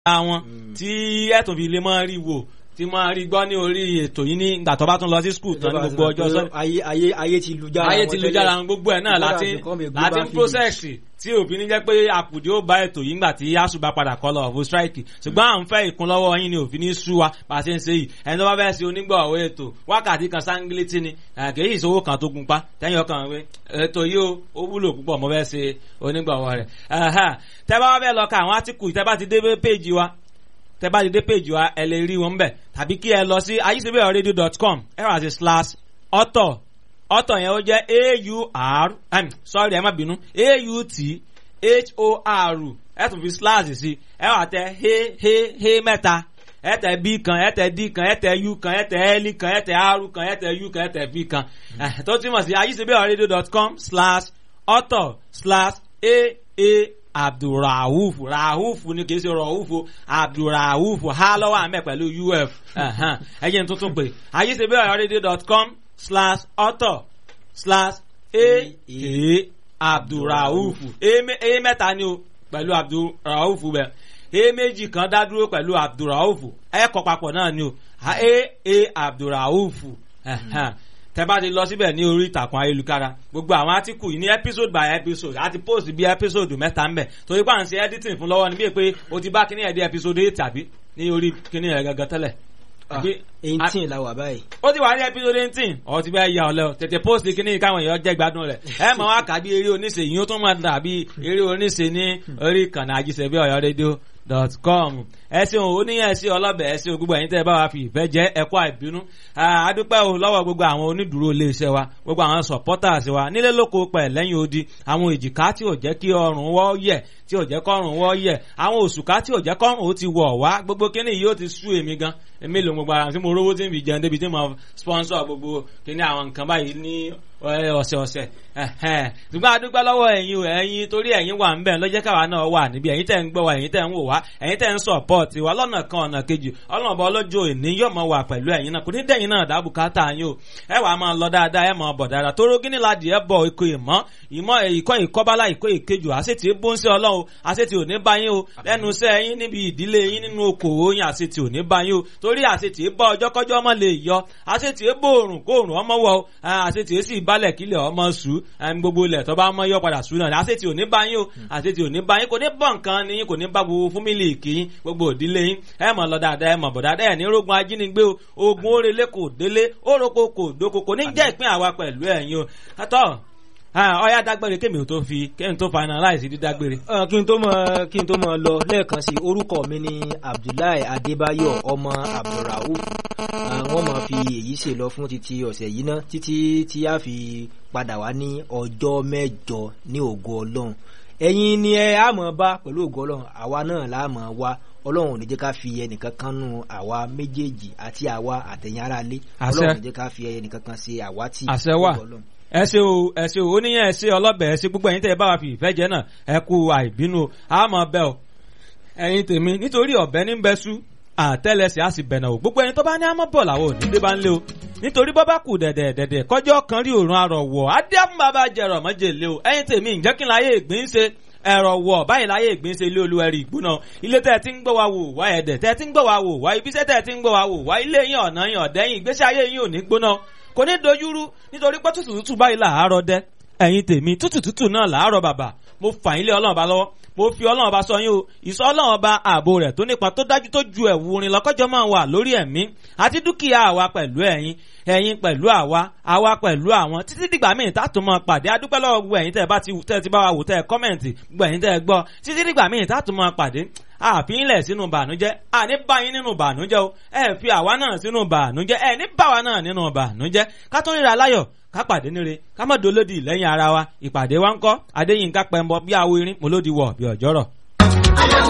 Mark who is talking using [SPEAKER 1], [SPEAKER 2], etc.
[SPEAKER 1] wọn tí ẹ̀tún fi lè máa rí wò tí máa rí gbọ́ ní orí ètò yìí ní ìgbà tó bá tún lọ sí skul tán ní gbogbo ọjọ́ sọ́ni
[SPEAKER 2] ayé ayé ayé ti lu jára
[SPEAKER 1] ayé
[SPEAKER 2] wọn
[SPEAKER 1] ti lu
[SPEAKER 2] tẹ́lẹ̀.
[SPEAKER 1] jára wọn gbogbo ẹ̀ náà
[SPEAKER 2] Kódà
[SPEAKER 1] láti
[SPEAKER 2] become a global
[SPEAKER 1] láti
[SPEAKER 2] village.
[SPEAKER 1] process tí òfin ní jẹ́ pé àkùdé ó bá ètò yìí ńgbà tí asu bá padà kọ́ lọ ọ̀fọ̀ strike ṣùgbọ́n à ń fẹ́ ìkúnlọ́wọ́ yín ni òfin ní sú wa bá a ṣe ń ṣe yìí ẹni tó bá fẹ́ ṣe onígbọ̀wọ́ ètò wákàtí kan sáńgílítì ni eh, kì í ṣòwò kan tó gun pa tẹ́yìn ọkàn wé ètò yìí ó ó wúlò púpọ̀ mo fẹ́ ṣe onígbọ̀wọ́ rẹ̀ Ẹhẹ́. tẹ́ bá wá fẹ́ lọ ka àwọn átíkù tẹ́ bá ti dé péjì wa tẹ́ bá ti dé péjì wa ẹ lè rí wọn bẹ̀ tàbí kí ẹ lọ sí ayíṣẹ́bẹ̀rẹ̀radio.com ẹ rà sí slash author author yẹn ó jẹ́ a-u-r um, sorry ẹ má bínú a-u-t-h-o-r ẹ tún fi slash sí ẹ wà tẹ he he he mẹ́ta ẹ tẹ b kan ẹ tẹ d kan ẹ tẹ u kan ẹ tẹ l kan ẹ tẹ r kan ẹ tẹ u kan ẹ tẹ v kan Eh, tó túmọ̀ sí ayíṣẹ́bẹ̀rẹ̀radio.com slash author slash a-a abdulrahuf rahuf ni kì í ṣe rahuf o abdulrahuf ha lọ́wọ́ àmẹ́ pẹ̀lú uf ẹ̀hán. ẹ jẹ́ n tuntun pé ayéṣebéọ̀rẹ́dẹ́.com slash author slash a a abdulrahuf a mẹ- a mẹ́ta ni o pẹ̀lú abdulrahuf bẹ́ẹ̀ a méjì kan dá dúró pẹ̀lú abdulrahuf ẹ kọ papọ̀ náà ni o a a abdulrahuf ẹ̀hán tẹ bá ti lọ síbẹ̀ ní orí ìtàkùn ayélujára gbogbo àwọn átíkù yìí ní episode by episode àti post bí episode mẹ́ta ń bẹ̀ torí pé à ń ṣe editing fún lọ́wọ́ ni bí pé o ti bá kíní ẹ̀ dé episode eight tàbí ní orí kíní ẹ̀ gangan tẹ́lẹ̀.
[SPEAKER 2] Ah,
[SPEAKER 1] Àbí-
[SPEAKER 2] eighteen la wà báyìí.
[SPEAKER 1] ó ti wà ní episode eighteen ọ̀ ti bẹ́ẹ̀ ya ọ̀lẹ́ o tètè post kíní káwọn èèyàn jẹ́ gbádùn rẹ̀ ẹ mọ̀ wá kà bí eré oníṣe yìí ó tún máa dàbí eré oníṣe ní orí ìkànnì àjíṣẹ́bí ọ̀yọ́ rédíò dot com ẹ ṣeun oníyàn ẹ ṣe ọlọ́bẹ̀ ẹ ṣeun gbogbo ẹ̀yin tẹ́ ẹ bá wa fi ìfẹ́ jẹ́ ẹ̀kọ́ àìbínú Ah, adúpẹ́ o lọ́wọ́ gbogbo àwọn onídùúró iléeṣẹ́ wa gbogbo àwọn supporters wa nílé lóko pẹ̀ lẹ́yìn odi àwọn èjìká tí ò jẹ́ kí ọrùn wọ́ yẹ̀ tí ò jẹ́ kọ́rùn wọ́ yẹ̀ àwọn òṣùká tí ò jẹ́ kọ́rùn ó ti wọ̀ wá gbogbo kíní yìí ó ti sú èmi gan èmi lò mo gbára tí mo rówó tí n fi jẹun débi tí mo sponsor gbogbo kíní àwọn nǹkan báyìí ní ẹ, ọ̀sẹ̀ọ̀sẹ̀ ẹ̀hẹ́n. ṣùgbọ́n adúpẹ́ lọ́wọ́ ẹ̀yin o ẹ̀yin torí ẹ̀yin wà ń bẹ̀ lọ́jẹ́ káwa náà wà níbi ẹ̀yin tẹ̀ ń gbọ́ wa ẹ̀yin tẹ̀ ń wò wá ẹ̀yin tẹ̀ ń support wa lọ́nà kan ọ̀nà kejì ọlọ́run ọba ọlọ́jọ́ òní yóò mọ̀ wà pẹ̀lú ẹ̀yin náà kò ní dẹ̀yin náà dábù káàtà yín o ẹ wàá máa lọ dáadáa ẹ máa bọ̀ dáadáa tóró gíní ladì ẹ bọ̀ ikọ̀ ìmọ̀ ìmọ̀ ìkọ́ ìkọ́bálá ìkọ́ ìkejì àṣetì bó ń ṣe ọlọ́run àṣetì ò ní bá yín o lẹ́nu iṣẹ́ yín níbi ìdílé yín nínú okòwò yín àṣetì ò ní bá yín o torí àṣetì bọ́ ọjọ́ kọjọ́ ọmọ lè yọ àṣetì bó òrùn kó òrùn ọmọ wọ o àṣetì sì balẹ̀ kílẹ̀ ọmọ sùn gbogbo ilẹ̀ tó bá mọ́ yọ padà sùn náà àṣetì ò ní bá yín o àṣetì ò ní bá yín kò ní bọ̀ nǹkan ni yín kò ní bá gbogbo fúmílì kì í gbogbo òdílé yín ẹ mọ̀ lọ dáadáa ẹ mọ̀ bọ̀ dáadáa ẹ̀ ní rogun ajínigbé o ogun orele kò délé oroko kò dóko kò ní jẹ́ ìpín àwa pẹ̀lú ẹ̀yin o àtọ́ ọyá dágbére kémi ò tó fi kémi tó finalize dídágbére.
[SPEAKER 2] Ah, kí n tó mọ kí n tó mọ lọ lẹ́ẹ̀kan sí orúkọ mi ní abdullahi adébáyọ̀ ọmọ abdulrauf Ah, wọ́n máa fi èyí ṣe lọ fún títí ọ̀sẹ̀ yìí ná títí tí a fi padà wá ní ọjọ́ mẹ́jọ ní ògo ọlọ́run ẹ̀yin ni ẹ á mọ̀ bá pẹ̀lú ògo ọlọ́run àwa náà la mọ̀ wá ọlọ́run ò ní jẹ́ ká fi ẹnìkan kan nù àwa méjèèjì àti àwa àtẹ̀yìn ara lé
[SPEAKER 1] Àṣẹ.
[SPEAKER 2] ọlọ́run ò ní jẹ́ ká fi ẹnìkan kan ṣe àwátì
[SPEAKER 1] Àṣẹ wà.
[SPEAKER 2] ògo Ọlọ́run.
[SPEAKER 1] ẹ ṣe o ẹ ṣe o oníyàn ẹ ṣe ọlọ́bẹ̀ ẹ ṣe gbogbo ẹ̀yin tẹ́ ẹ bá wa fi ìfẹ́ jẹ náà ẹ kú àìbínú o a mọ̀ bẹ́ o ẹ̀yin tèmi nítorí ọ̀bẹ ní bẹ́ sú àtẹ́lẹsẹ̀ á sì bẹ̀nà o gbogbo ẹni tó bá ní àmọ́ bọ̀ làwọn ò ní dé bá ń lé o nítorí bọ́ bá kù dẹ̀dẹ̀ dẹ̀dẹ̀ kọjọ́ kan rí òrùn arọ̀ wọ̀ adéhùn bàbá jẹrọ mọ́jèlé o ẹ̀yin tèmi ǹjẹ́ kí n láyé ìgbín ṣe ẹ̀rọ wọ̀ báyìí láyé ìgbín ṣe ilé olúwẹ̀rí ìgbóná ilé tẹ́ ẹ ti ń gbọ́ wa wò wá ẹ̀dẹ̀ tẹ́ ẹ ti ń gbọ́ wa wò wá ibiṣẹ́ tẹ́ ẹ ti ń gbọ́ wa wò wá ilé yín ọ̀nà yín ọ̀dẹ́yìn ìgbésí ayé yín ò ní gbóná kò ní dojúrú nítorí pé tútù tútù báyìí làárọ̀ dẹ́ ẹ̀yin tèmi tútù tútù náà làárọ̀ bàbà mo fà yín lé ọlọ́run ọba lọ́wọ́ mo fi ọlọ́run ọba sọ yín o ìsọ ọlọ́run ọba ààbò rẹ̀ tó nípa tó dájú tó ju ẹ̀wù orin lọ́kọ́jọ́ máa wà lórí ẹ̀mí àti dúkìá àwa pẹ̀lú ẹ̀yin ẹ̀yin pẹ̀lú àwa àwa pẹ̀lú àwọn títí dìgbà míì tá a tún máa pàdé adúpẹ́ lọ́wọ́ gbogbo ẹ̀yin tẹ́ ẹ bá ti tẹ́ ẹ ti bá wa wò tẹ́ ẹ kọ́mẹ̀ntì gbogbo ẹ̀yin tẹ́ ẹ gbọ́ títí dìgbà míì tá a tún máa pàdé àfihìnlẹ̀ sínú bànújẹ́ àní bá yín nínú bànújẹ́ o ẹ fi àwa náà sínú bànújẹ́ ẹ ní bá wa náà nínú bànújẹ́ ká tó ríra láyọ̀ ká pàdé níre ká má dolódì lẹ́yìn ara wa ìpàdé wa ń kọ́ adéyínká pẹ̀mbọ bí awo irin mo lódi wọ̀ bí ọ̀jọ́rọ̀.
[SPEAKER 3] ọlọ́run